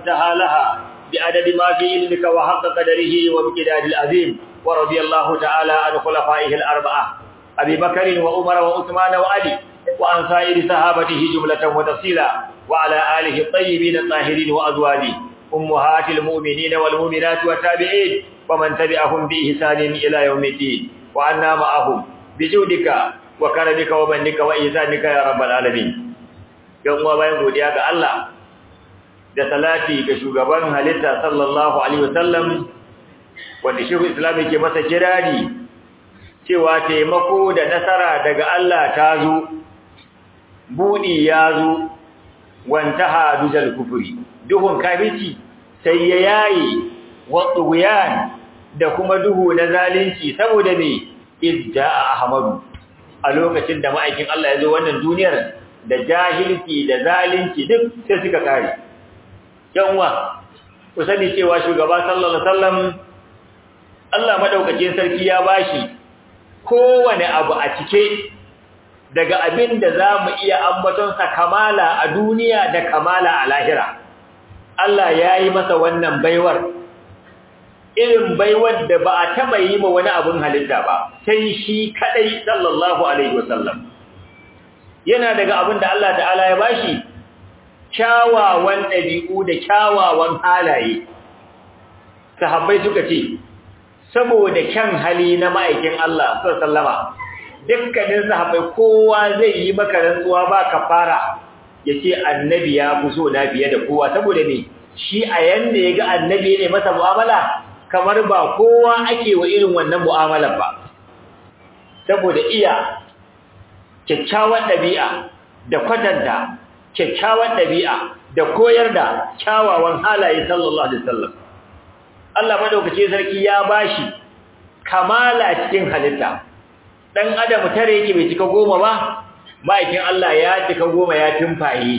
انتهى لها بعدد ما في علمك وحق قدره وبقداد العظيم ورضي الله تعالى عن خلفائه الأربعة أبي بكر وعمر وعثمان وعلي وعن سائر صحابته جملة وتفصيلا وعلى آله الطيبين الطاهرين وأزواجه أمهات المؤمنين والمؤمنات والتابعين ومن تبعهم بإحسان إلى يوم الدين وعنا معهم بجودك وكرمك ومنك وإحسانك يا رب العالمين يوم وبين godiya ga Allah da salati ga shugaban halitta sallallahu alaihi wasallam wanda shehu islam yake masa kirari cewa taimako da nasara daga Allah ta zo budi ya zo wantaha dujal kufuri duhun kafirci sai ya yayi waduyan da kuma duhu na zalunci saboda me idda ahmadu a lokacin da ma'aikin Allah ya zo wannan duniyar da jahilci da zalunci duk sai suka kare yanwa ku sani cewa shugaba sallallahu alaihi wasallam Allah madaukakin sarki ya bashi kowane abu a cike daga abin da za mu iya ambatonsa kamala a duniya da kamala a lahira. Allah ya yi masa wannan baiwar, irin baiwar da ba a taɓa yi ma wani abin halitta ba, sai shi kaɗai sallallahu Alaihi wasallam. Yana daga abin da Allah ta'ala ya bashi, kyawawan ɗabi'u da kyawawan halaye. Sahabbai suka ce, saboda kyan hali na ma'aikin Allah, sallama. dukkanin sahabbai kowa zai yi maka rantsuwa ba kafara yace annabi ya fi so na biye da kowa saboda me shi a yanda ya ga annabi ne masa mu'amala kamar ba kowa ake wa irin wannan mu'amalar ba saboda iya kyakkyawan ɗabi'a da kwatanta kyakkyawan ɗabi'a da koyar da kyawawan halaye sallallahu alaihi wasallam Allah madaukake sarki ya bashi kamala cikin halitta dan adam tare yake bai cika goma ba ma'aikin Allah ya cika goma ya tumfaye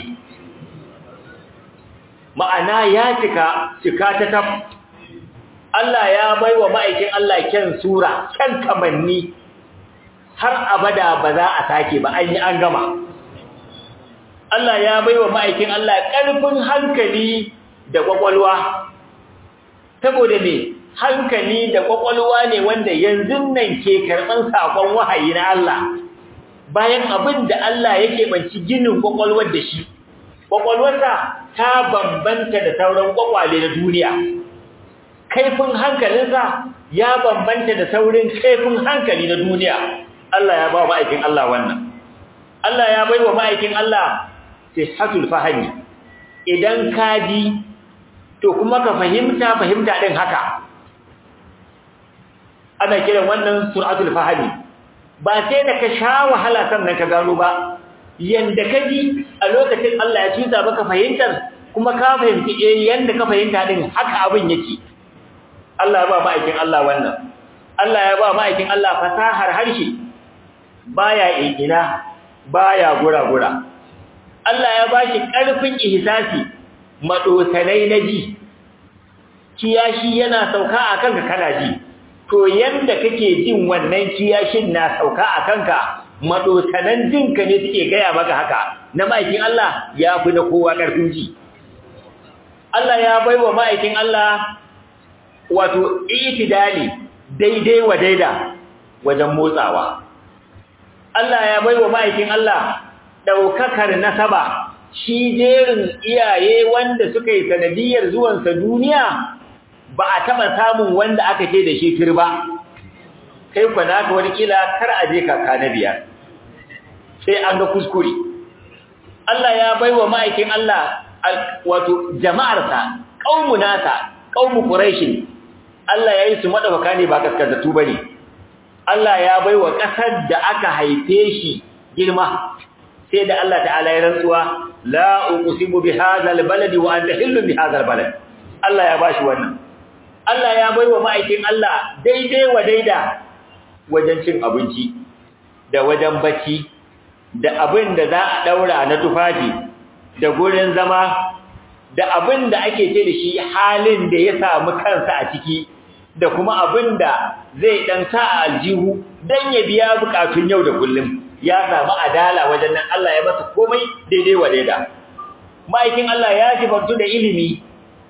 ma'ana ya cika cika ta tab Allah ya baiwa ma'aikin Allah kyan sura kyan kamanni har abada ba za a sake ba an yi an gama Allah ya baiwa ma'aikin Allah ƙarfin hankali da kwakwalwa saboda me hankali da kwakwalwa ne wanda yanzu nan ke karɓan sakon wahayi na Allah bayan abin da Allah yake banci ginin kwakwalwar da shi kwakwalwarsa ta bambanta da sauran kwakwale na duniya kaifin hankalinsa ya bambanta da saurin kaifin hankali na duniya Allah ya ba ma'aikin Allah wannan Allah ya bai wa ma'aikin Allah sihatul fahimi idan ka ji to kuma ka fahimta fahimta din haka ana kiran wannan suratul fahmi ba sai da ka sha wahala sannan ka gano ba yanda ka ji a lokacin Allah ya tusa baka fahimtar kuma ka fahimci eh yanda ka fahimta din haka abin yake Allah ya ba ma'aikin Allah wannan Allah ya ba ma'aikin Allah fasahar harshe baya ina baya gura-gura Allah ya bashi ƙarfin ihsasi madosanai na ji kiyashi yana sauka akan ka kana ji to yanda kake jin wannan kiyashin na sauka a kanka madosanan jinka ne suke gaya maka haka na ma'aikin Allah ya fi na kowa ƙarfin ji Allah ya baiwa ma'aikin Allah wato itidali daidai wa daida wajen motsawa Allah ya baiwa ma'aikin Allah daukakar nasaba shi jerin iyaye wanda suka yi sanadiyar zuwansa duniya ba a taɓa samun wanda aka ce da shi turba kai kwa naka wani kila kar a je kaka na biyar sai an ga kuskure Allah ya baiwa ma'aikin Allah wato jama'arsa qaumu nasa qaumu quraish Allah yayi su madafaka ne ba kaskazatu bane Allah ya baiwa kasar da aka haife shi girma sai da Allah ta'ala ya rantsuwa la uqsimu bi hadha albaladi wa anta hillu bi hadha albalad Allah ya bashi wannan Allah ya baiwa ma'aikin Allah daidai wa daida wajen cin abinci da wajen bacci da abin da za a daura na tufafi da gurin zama da abin da ake ce da shi halin da ya samu kansa a ciki da kuma abin da zai dan sa a aljihu dan ya biya bukatun yau da kullum ya samu adala wajen nan Allah ya masa komai daidai wa daida ma'aikin Allah ya sifantu da ilimi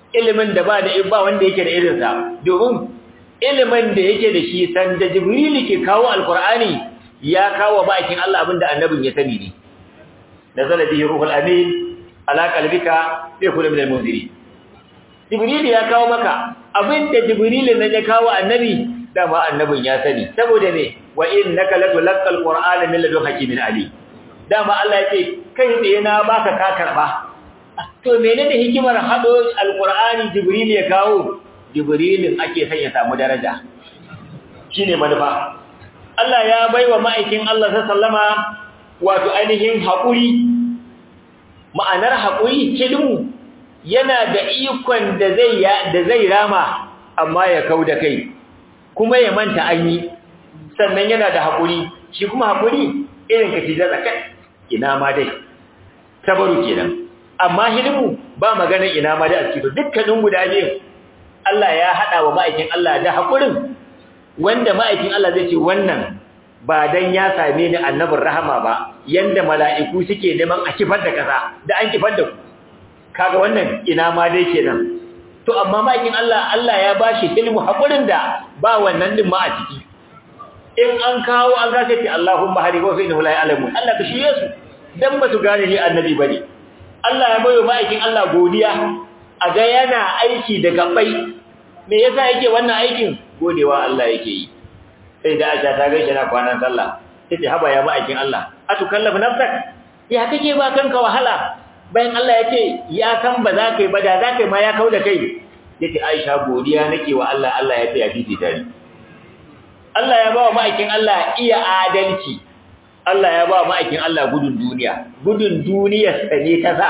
ilimin da ba da ba wanda yake da irin sa domin ilimin da yake da shi san da jibril ke kawo alqur'ani ya kawo bakin Allah abinda annabin ya sani ne nazala bihi ruhul amin ala qalbika bi kulli min al-munzirin jibril ya kawo maka abinda jibril ne ya kawo annabi dama annabin ya sani saboda ne wa innaka latulqal qur'ana min ladun hakimin ali dama Allah yace kai tsaye na baka ka karba to menene hikimar hado alqur'ani jibril ya kawo jibrilin ake son ya samu daraja shine manufa Allah ya baiwa ma'aikin Allah sallama wato ainihin haƙuri ma'anar haƙuri kilmu yana da ikon da zai da zai rama amma ya kauda kai kuma ya manta an yi sannan yana da haƙuri shi kuma haƙuri irin ka tijar zakat ina ma dai tabaru kenan amma hilmu ba maganar ina ma dai a cikin dukkanin guda biyu Allah ya haɗa wa ma'aikin Allah da haƙurin wanda ma'aikin Allah zai ce wannan ba dan ya same ni annabin rahama ba yanda mala'iku suke neman a kifar da kasa da an kifar da ku kaga wannan ina ma dai kenan to amma ma'aikin Allah Allah ya bashi ilmu hakurin da ba wannan din ma a ciki in an kawo an ga sai Allahumma hari wa innahu la ya'lamu Allah ka shiye su dan ba su gane ni annabi bane Allah ya bayo ma'aikin Allah godiya a ga yana aiki da gabai me yasa yake wannan aikin godewa Allah yake yi sai da Aisha ta gaishe na kwanan sallah tace haba ya ma'aikin Allah atukallafu nafsak ya kake ba kanka wahala bayan Allah ya ce ya san ba za ka yi ba da za ka yi ma ya kau da kai ya ce aisha godiya nake wa Allah Allah ya ce ya fifi tare Allah ya ba wa ma'aikin Allah iya adalci Allah ya ba wa ma'aikin Allah gudun duniya gudun duniyar sa ne ta sa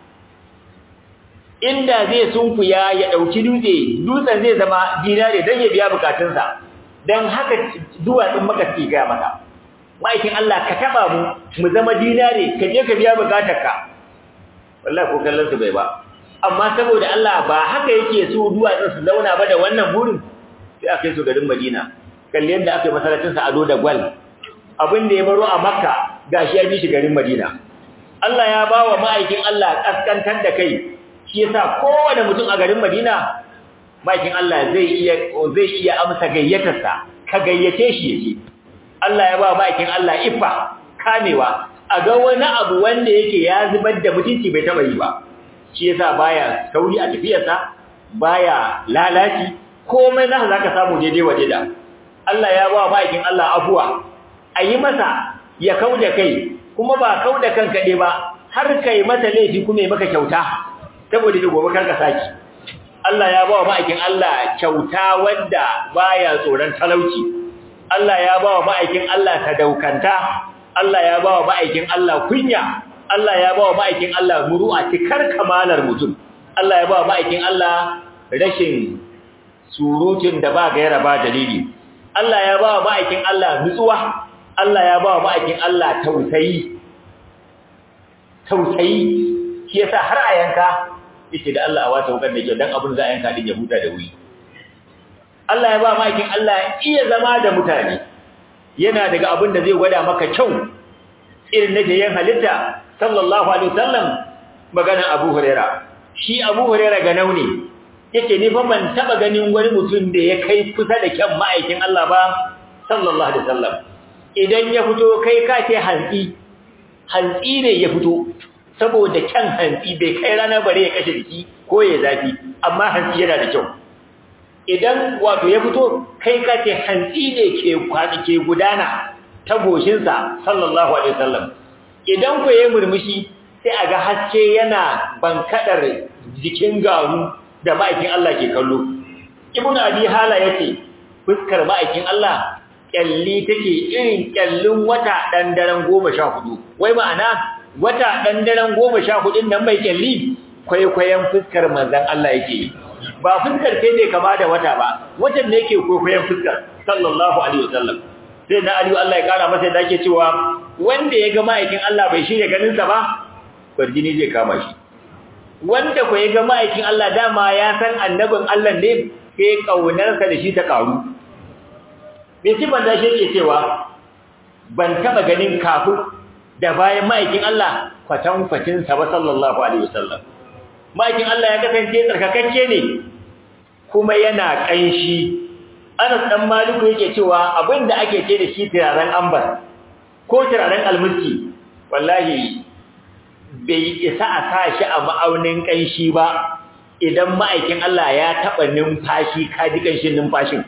inda zai sunkuya ya ɗauki dutse dutsen zai zama dinare don ya biya bukatunsa don haka duwatsun maka suke gaya mata ma'aikin Allah ka taɓa mu mu zama dinare ka je ka biya bukatarka wallahi ko kallon su bai ba amma saboda Allah ba haka yake so duwatsun su zauna ba da wannan burin sai aka yi su garin Madina kalli yadda aka yi masallacin sa ado da gwal abin da ya baro a Makka gashi ya bi shi garin Madina Allah ya bawa ma'aikin Allah kaskantar da kai shi yasa kowane mutum a garin Madina ma'aikin Allah zai iya zai iya amsa gayyatarsa ka gayyace shi yake Allah ya ba ma'aikin Allah ifa kamewa a ga wani abu wanda yake ya zubar da mutunci bai taba yi ba shi yasa baya sauri a tafiyarsa baya lalaci komai nasa zaka samu daidai waje da Allah ya ba bakin Allah afuwa ayi masa ya kauda kai kuma ba kauda kan kade ba har kai masa laifi kuma ya maka kyauta saboda da gobe kanka saki Allah ya ba bakin Allah kyauta wanda baya tsoron talauci Allah ya ba ma'aikin Allah sadaukanta Allah ya ba wa ma'aikin Allah kunya, Allah ya ba wa ma'aikin Allah muru'a cikar kamalar mutum, Allah ya ba wa ma'aikin Allah rashin surutun da ba gaira ba dalili, Allah ya ba wa ma'aikin Allah nutsuwa, Allah ya ba wa ma'aikin Allah tausayi, tausayi, shi yasa har a yanka, yake da Allah a wata wukar da kyau don abin za a yanka ɗin ya huta da wuri. Allah ya ba ma'aikin Allah iya zama da mutane. yana daga abin da zai gwada maka kyau irin na jayen halitta sallallahu alaihi wasallam magana Abu Huraira shi Abu Huraira ga nauni yake ni fa ban taba ganin wani mutum da ya kai kusa da kyan ma'aikin Allah ba sallallahu alaihi wasallam idan ya fito kai ka ce hantsi hantsi ne ya fito saboda kyan hantsi bai kai rana bare ya kashe jiki ko ya zafi amma hantsi yana da kyau idan wato ya fito kai ka ce hantsi ne ke kwani ke gudana ta goshinsa sallallahu alaihi wasallam idan ku yayi murmushi sai a ga haske yana bankadar jikin garu da ma'aikin Allah ke kallo ibnu abi hala yace fuskar ma'aikin Allah kyalli take irin kyallin wata dan daren 14 wai ma'ana wata dan daren 14 nan mai kyalli kwaikwayon fuskar manzon Allah yake ba fuskar sai ne kama da wata ba watan ne yake kwaikwayon fuskar sallallahu alaihi wasallam sai na aliyu Allah ya kara masa da yake cewa wanda ya ga ma'aikin Allah bai shirya ganin sa ba barjini zai kama shi wanda ko ya ga ma'aikin Allah dama ya san annabin Allah ne sai kaunarsa da shi ta karu me shi banda shi yake cewa ban taba ganin kafin da bayan ma'aikin Allah kwatan kwatin sa ba sallallahu alaihi wasallam ma'aikin Allah ya kasance tsarkakakke ne kuma yana ƙanshi Anas dan Maliku yake cewa abinda ake ce da shi turaren ambar ko turaren almiski wallahi bai isa a sa shi a ma'aunin ƙanshi ba idan ma'aikin Allah ya taɓa numfashi kaji ƙanshin numfashin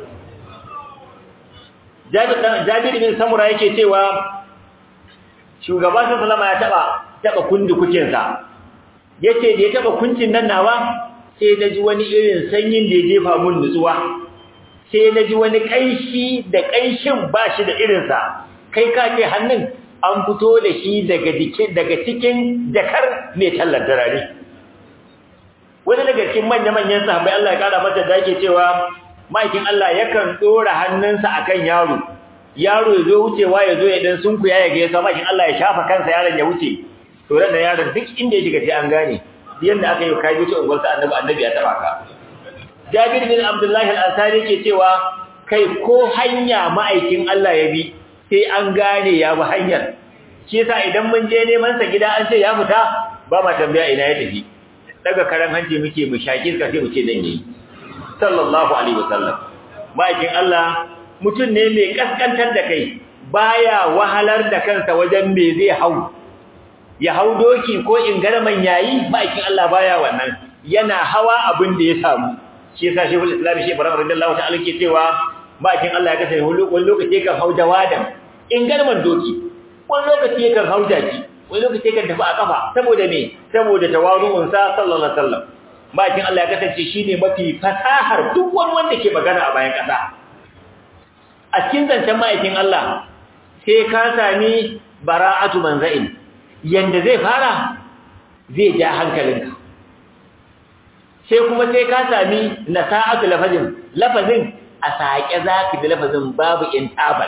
Jabir bin Samura yake cewa shugaba sallama ya taɓa taɓa kundi kucinsa yace da ya taɓa kuncin nan nawa sai na ji wani irin sanyin da ya jefa mun nutsuwa sai na ji wani ƙanshi da ƙanshin ba shi da irinsa kai ka ce hannun an fito da shi daga daga cikin jakar mai tallar darare wani daga cikin manya-manyan sahabbai Allah ya kara masa da yake cewa ma'aikin Allah yakan dora hannunsa akan yaro yaro ya zo wucewa ya zo ya dan sunkuya ya ga ya sama ma'aikin Allah ya shafa kansa yaron ya wuce to ran yaron duk inda ya shiga sai an gane yanda aka yi kai wuce ungwarsa annabi annabi ya taba ka Jabir bin Abdullah al-Ansari yake cewa kai ko hanya ma'aikin Allah ya bi sai an gane ya bi hanyar shi yasa idan mun je neman sa gida an ce ya fita ba ma tambaya ina ya tafi daga karan hanci muke mu shaki ka sai mu ce dan yi sallallahu alaihi wasallam ma'aikin Allah mutum ne mai kaskantar da kai baya wahalar da kansa wajen me zai hau ya hau doki ko in garman yayi ma'aikin Allah baya wannan yana hawa abin da ya samu shi yasa shehul islam shi ibrahim radiyallahu ta'ala ke cewa ma'aikin Allah ya kasance wani lokaci kan hau jawadan in garman doki wani lokaci kan hau jaki wani lokaci kan tafi a kafa saboda me saboda tawaru'un sa sallallahu alaihi wasallam ma'aikin Allah ya kasance shine mafi fasahar duk wani wanda ke magana a bayan kasa a cikin zancen ma'aikin Allah sai ka sami bara'atu manza'in yanda zai fara zai ja hankalinka sai kuma sai ka sami nasa'atu lafazin lafazin a saƙe zaki da lafazin babu intabal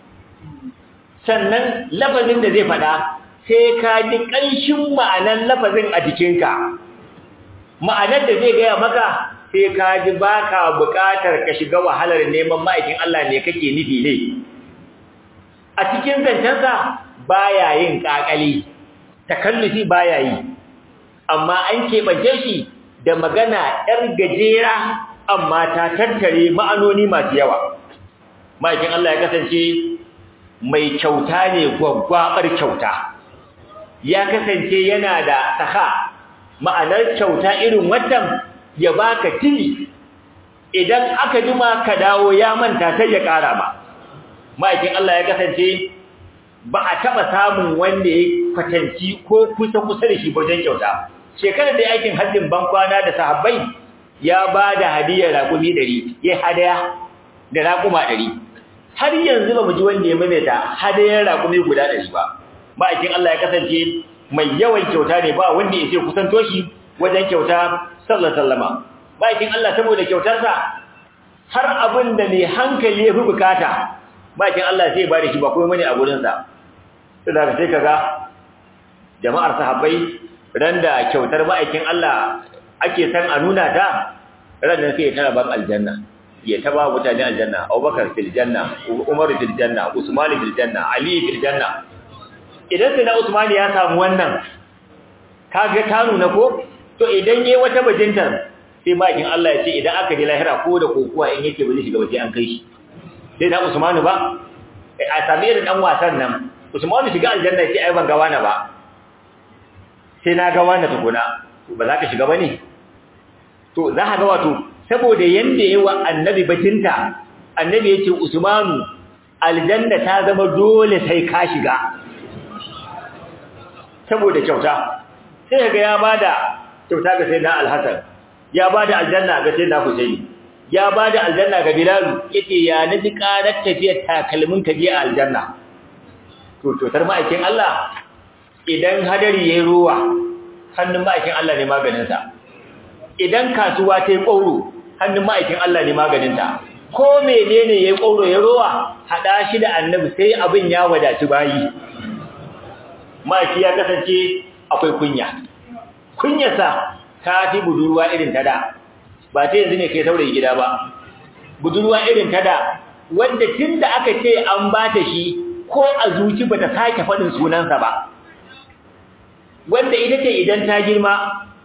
sannan lafazin da zai faɗa sai ka ji ƙanshin ma'anar lafazin a jikinka ma'anar da zai gaya maka sai ka ji baka buƙatar ka shiga wahalar neman ma'aikin Allah ne kake nufi ne a cikin zancensa baya yin ƙaƙali takallufi baya yi amma an keɓance shi da magana ‘yar gajera amma ta tattare ma'anoni masu yawa ma'aikin Allah ya kasance mai kyauta ne gwaggwabar kyauta ya kasance yana da saka ma'anar kyauta irin wannan ya baka tili idan aka jima ka dawo ya manta sai ya ƙara ba ma'aikin Allah ya kasance ba a taɓa samun wanda ya kwatanci ko kusa-kusa da shi wajen kyauta shekarar da yakin hajjin bankwana da sahabbai ya ba da hadiyar raƙumi ɗari ya hadaya da raƙuma ɗari har yanzu ba mu ji wanda ya maimaita hadayar raƙumi guda ɗari ba ma'aikin Allah ya kasance mai yawan kyauta ne ba wanda ya ce kusanto shi wajen kyauta sallallahu sallama ma'aikin Allah saboda kyautarsa har abin da mai hankali ya fi bukata ma'aikin Allah sai ba da shi ba kuma mani a gurinsa sai da sai kaga jama'ar sahabbai ran da kyautar ma'aikin Allah ake san a nuna ta ran nan sai ya tara ban aljanna ya taba mutane aljanna Abubakar fil janna Umar fil janna Usman fil janna Ali fil janna idan sai na Usman ya samu wannan kaga ta nuna ko to idan yayi wata bajintar sai ma'aikin Allah ya ce idan aka ji lahira ko da kokuwa in yake ba zai shiga ba sai an kai shi sai na Usman ba a sami irin dan wasan nan Usman shiga aljanna sai ai ban ga wani ba sai na ga wani tukuna ba za ka shiga ba ne to za ka ga wato saboda yanda yi wa annabi batinta annabi ya ce usmanu aljanna ta zama dole sai ka shiga saboda kyauta sai ga ya bada kyauta ga sayyidina alhasan ya bada aljanna ga sayyidina husaini ya bada aljanna ga bilal yace ya naji karar tafiyar takalmin ka je aljanna to kyautar ma'aikin Allah idan hadari yayi ruwa hannun ma'aikin Allah ne maganinsa idan kasuwa ta yi ƙauro hannun ma'aikin Allah ne maganinta ko menene yayi ƙauro ya ruwa hada shi da annabi sai abin ya wadaci bayi ma'aiki ya kasance akwai kunya kunyarsa ta fi budurwa irin ta da ba ta yanzu ne kai saurayi gida ba budurwa irin ta da wanda tun da aka ce an ba ta shi ko a zuci ba ta sake faɗin sunansa ba wanda ita ce idan ta girma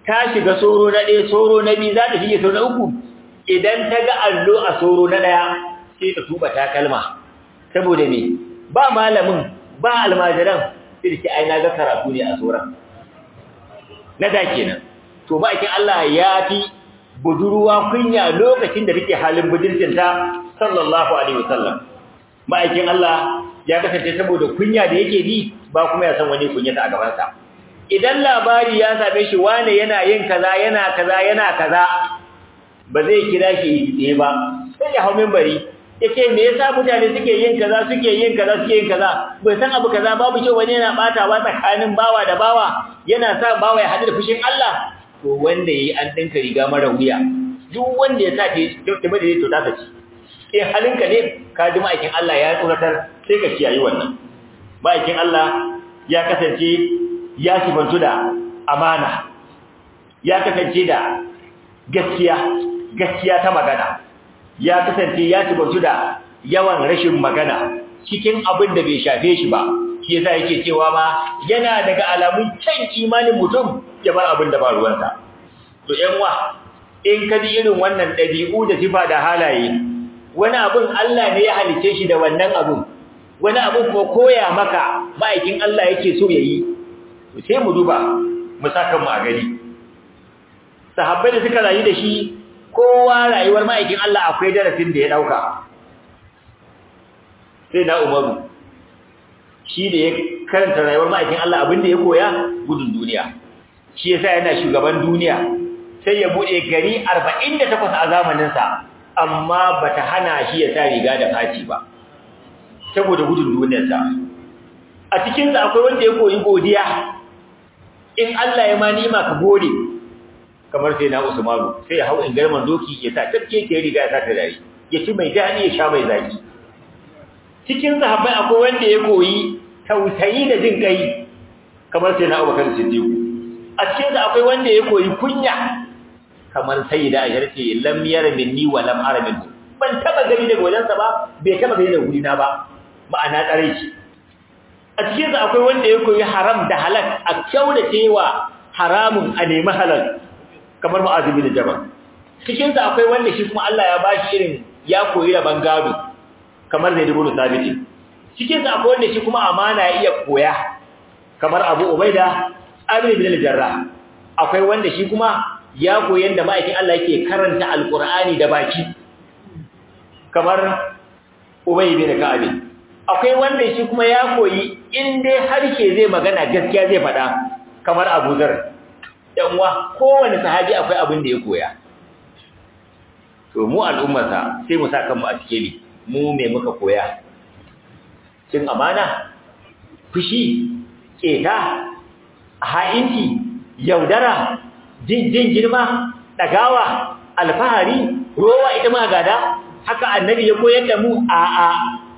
ta shiga soro na ɗaya soro na biyu za ta shige soro na uku idan ta ga allo a soro na ɗaya sai ta tuba takalma saboda me ba malamin ba almajiran sai da ke aina ga karatu ne a tsoron na da kenan to ma'aikin Allah ya fi budurwa kunya lokacin da take halin budurcinta sallallahu alaihi wasallam ma'aikin Allah ya kasance saboda kunya da yake bi ba kuma ya san wani kunyata a gabansa idan labari ya same shi wane yana yin kaza yana kaza yana kaza ba zai kira shi tsaye ba sai ya hau minbari yace me yasa mutane suke yin kaza suke yin kaza suke yin kaza bai san abu kaza babu kyau wani yana batawa tsakanin bawa da bawa yana sa bawa ya hadu da fushin Allah to wanda yayi an dinka riga mara wuya duk wanda ya sa ta da bada to ta ci eh halinka ne ka ji ma'aikin Allah ya tsoratar sai ka kiyaye wannan ma'aikin Allah ya kasance ya sifantu da amana ya kasance da gaskiya gaskiya ta magana ya kasance ya sifantu da yawan rashin magana cikin abin da bai shafe shi ba shi yasa yake cewa ma yana daga alamun kyan imanin mutum ya bar abin da ba ruwansa to ƴan wa in ka ji irin wannan ɗabi'u da sifa da halaye wani abin Allah ne ya halice shi da wannan abin wani abin ko koya maka ma'aikin Allah yake so yayi to sai mu duba mu saka mu a gari sahabbai da suka rayu da shi kowa rayuwar ma'aikin Allah akwai darasin da ya dauka sai na Umaru shi da ya karanta rayuwar ma'aikin Allah abin da ya koya gudun duniya shi yasa yana shugaban duniya sai ya bude gari 48 a zamanin sa amma bata hana shi ya sa riga da faci ba saboda gudun duniyarsa a cikin sa akwai wanda ya koyi godiya in Allah ya ma nima ka gode kamar sai na Usmanu sai ya hau in garman doki ya sa tafke ke riga ya sa ta dare ya ci mai dadi ya sha mai zaki cikin sahabbai akwai wanda ya koyi tausayi da jin kai kamar sai na Abubakar Siddiq a cikin sa akwai wanda ya koyi kunya kamar sayyida Aisha ce lam yara minni wa lam ara minhu ban taba gani daga wajensa ba bai taba gani daga gurina ba ma'ana tsare shi a cikin sa akwai wanda ya koyi haram da halal a cewa haramun a nemi halal kamar Mu'adh bin Jabal cikin sa akwai wanda shi kuma Allah ya bashi irin ya koyi raban gado kamar Zaid ibn Thabit cikin sa akwai wanda shi kuma amana ya iya koya kamar Abu Ubaida Amir bin al-Jarrah akwai wanda shi kuma ya koyi yanda ma'aikin Allah yake karanta Al-Qur'ani da baki kamar Ubay bin Ka'ab akwai wanda shi kuma ya koyi in dai harshe zai magana gaskiya zai faɗa kamar Abu Dharr dan uwa kowanne sahabi akwai abin da ya koya to mu al'ummarsa sai mu saka mu a cikin mu me muka koya cin amana fushi keta ha'inci yaudara jin jin girma dagawa alfahari rowa ita ma gada haka annabi ya koyar da mu a a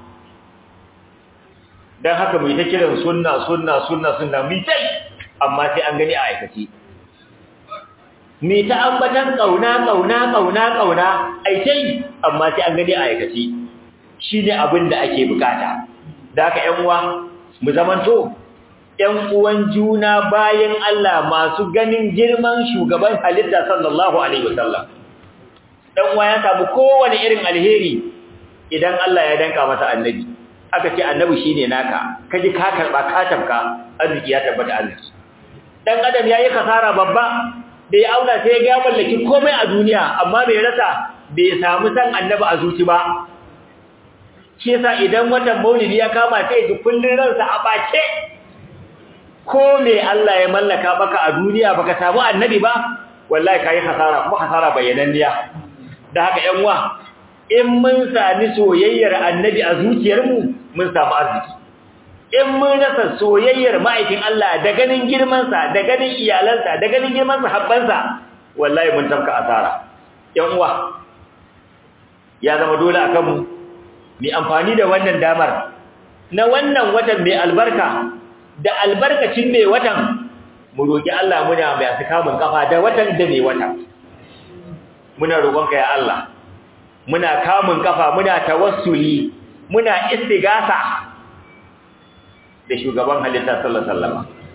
dan haka mu yi ta kiran sunna sunna sunna sunna mu tai amma sai an gani a aikace mu ta ambatan kauna kauna kauna kauna ai tai amma sai an gani a aikace shine abin da ake bukata da haka ƴan uwa mu zamanto ƴan uwan juna bayan Allah masu ganin girman shugaban halitta sallallahu alaihi wasallam dan uwa ya samu kowane irin alheri idan Allah ya danka masa annabi aka ce annabi shine naka kaji ka karba ka tabka arziki ya tabbata arziki dan adam yayi kasara babba bai auna sai ya mallaki komai a duniya amma bai rasa bai samu san annabi a zuci ba shi yasa idan watan maulidi ya kama sai ji kullun ransa a bace ko me Allah ya mallaka baka a duniya baka samu annabi ba wallahi kai hasara kuma hasara bayyananniya da haka ƴan uwa in mun sami soyayyar annabi a zuciyarmu mun samu arziki in mun rasa soyayyar ma'aikin Allah da ganin girmansa da ganin iyalansa da ganin girman sahabbansa wallahi mun tafka asara ƴan uwa ya zama dole akan mu mu amfani da wannan damar na wannan watan mai albarka da albarkacin mai watan mu roki Allah muna mai kamun kafa da watan da mai watan muna roƙonka ya Allah muna kamun kafa muna tawassuli muna istigasa da shugaban halitta sallallahu alaihi wasallam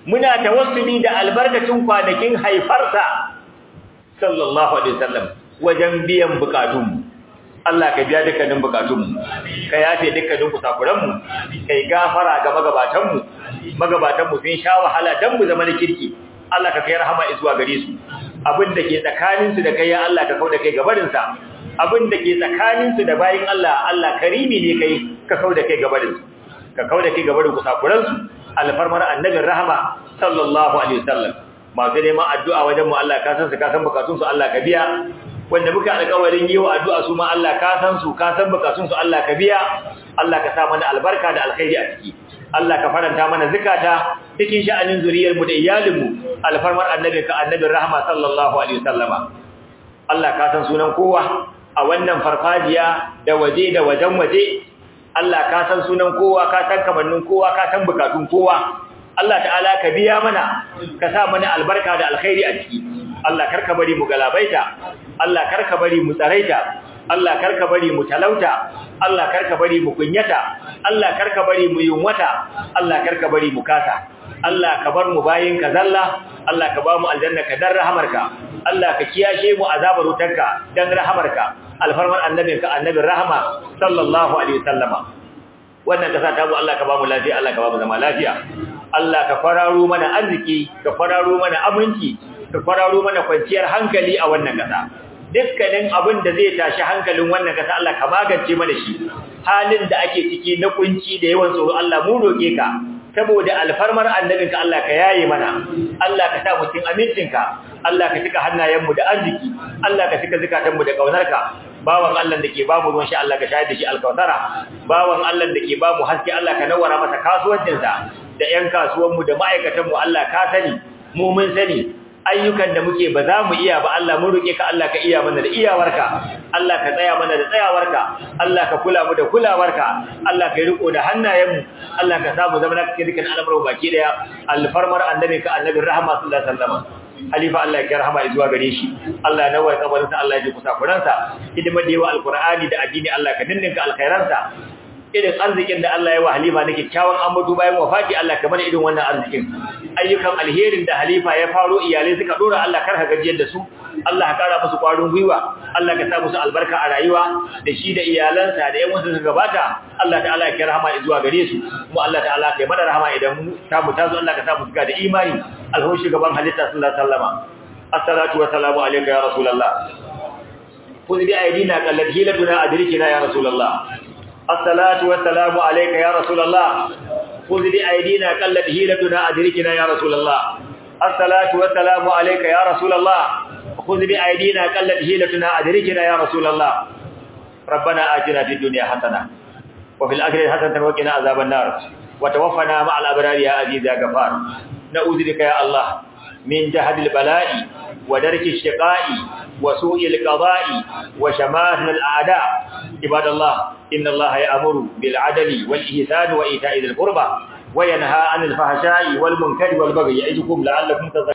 muna tawassuli da albarkacin kwanakin haifarsa sallallahu alaihi wasallam wajen biyan bukatunmu Allah ka biya dukkanin bukatunmu ka yafe dukkanin kusakuranmu kai gafara ga magabatanmu magabatanmu sun sha wahala dan mu zama na kirki Allah ka kai rahama zuwa gare su abin da ke tsakanin su da kai ya Allah ka kauda kai gabarin sa abin da ke tsakanin su da bayin Allah Allah karimi ne kai ka kauda kai gabarin su ka kauda kai gabarin kusakuran su alfarmar annabin rahama sallallahu alaihi wasallam masu neman addu'a wajen mu Allah ka san su ka san bukatun su Allah ka biya wanda muka alƙawarin yi wa addu'a su ma Allah ka san su ka san bukatun su Allah ka biya Allah ka sa mana albarka da alkhairi a ciki Allah ka faranta mana zakata cikin sha'anin zuriyar mu da iyalin mu alfarmar annabi ka annabin rahama sallallahu alaihi wasallama Allah ka san sunan kowa a wannan farfajiya da waje da wajen waje Allah ka san sunan kowa ka san kamannin kowa ka san bukatun kowa Allah ta'ala ka biya mana ka sa mana albarka da alkhairi a ciki Allah karka bari mu galabaita Allah karka bari mu tsaraita Allah karka bari mu talauta Allah karka bari mu kunyata Allah karka bari mu yunwata Allah karka bari mu kasa Allah ka bar mu bayin ka zalla Allah ka ba mu aljanna ka dan rahamarka Allah ka kiyashe mu azabar wutarka dan rahamarka alfarman annabinka annabin rahama sallallahu alaihi wasallama wannan kasa ta mu Allah ka ba mu lafiya Allah ka ba mu zama lafiya Allah ka fararo mana arziki ka fararo mana aminci ka fararo mana kwanciyar hankali a wannan kasa dukkanin abin da zai tashi hankalin wannan kasa Allah ka magance mana shi halin da ake ciki na kunci da yawan tsoro Allah mu roke ka saboda alfarmar annabinka Allah ka yaye mana Allah ka sa mu cikin amincinka Allah ka cika hannayenmu da arziki Allah ka cika zakatanmu da kaunarka bawan Allah da ke ba mu ruwan sha Allah ka shayar da shi alkautara bawan Allah da ke ba mu haske Allah ka nawara masa kasuwancinsa da ƴan kasuwanmu da ma'aikatanmu Allah ka sani mu mun sani ayyukan da muke ba za mu iya ba Allah mun roke ka Allah ka iya mana da iyawarka Allah ka tsaya mana da tsayawarka Allah ka kula mu da kulawarka Allah ka riko da hannayenmu Allah ka samu zama cikin dukkan al'amuran baki daya alfarmar annabinka annabin rahama sallallahu alaihi wasallam halifa Allah ya rahama zuwa gare shi Allah ya nawar kabarinsa Allah ya ji kusakuransa hidimar da yawa alqur'ani da addini Allah ka dinninka alkhairansa irin arzikin da Allah ya wa halifa nake kyawun ambato bayan wafati Allah ka bada irin wannan arzikin ayyukan alherin da halifa ya faro iyalai suka dora Allah kar ka gajiyar da su Allah ka kara musu kwarin gwiwa Allah ka sa musu albarka a rayuwa da shi da iyalansa da ƴan wasu suka gabata Allah ta'ala ya kai rahama zuwa gare su kuma Allah ta'ala ya mana rahama idan mu ta mu tazo Allah ka sa mu suka da imani alhu shugaban halitta sallallahu alaihi wasallama assalatu wassalamu alayka ya rasulullah kun bi aidina qallat hilatuna adrikina ya rasulullah assalatu wassalamu alayka ya rasulullah خذ بأيدينا قلت هيلتنا أدركنا يا رسول الله الصلاة والسلام عليك يا رسول الله خذ بأيدينا قلت هيلتنا أدركنا يا رسول الله ربنا آتنا في الدنيا حسنة وفي الآخرة حسنة وقنا عذاب النار وتوفنا مع الأبرار يا عزيز يا غفار نعوذ بك يا الله من جهد البلاء ودرك الشقاء وسوء القضاء وشماتل الأعداء عباد الله إن الله يأمر بالعدل والإحسان وإيتاء ذي القربى وينهى عن الفحشاء والمنكر والبغي يعظكم لعلكم تذكرون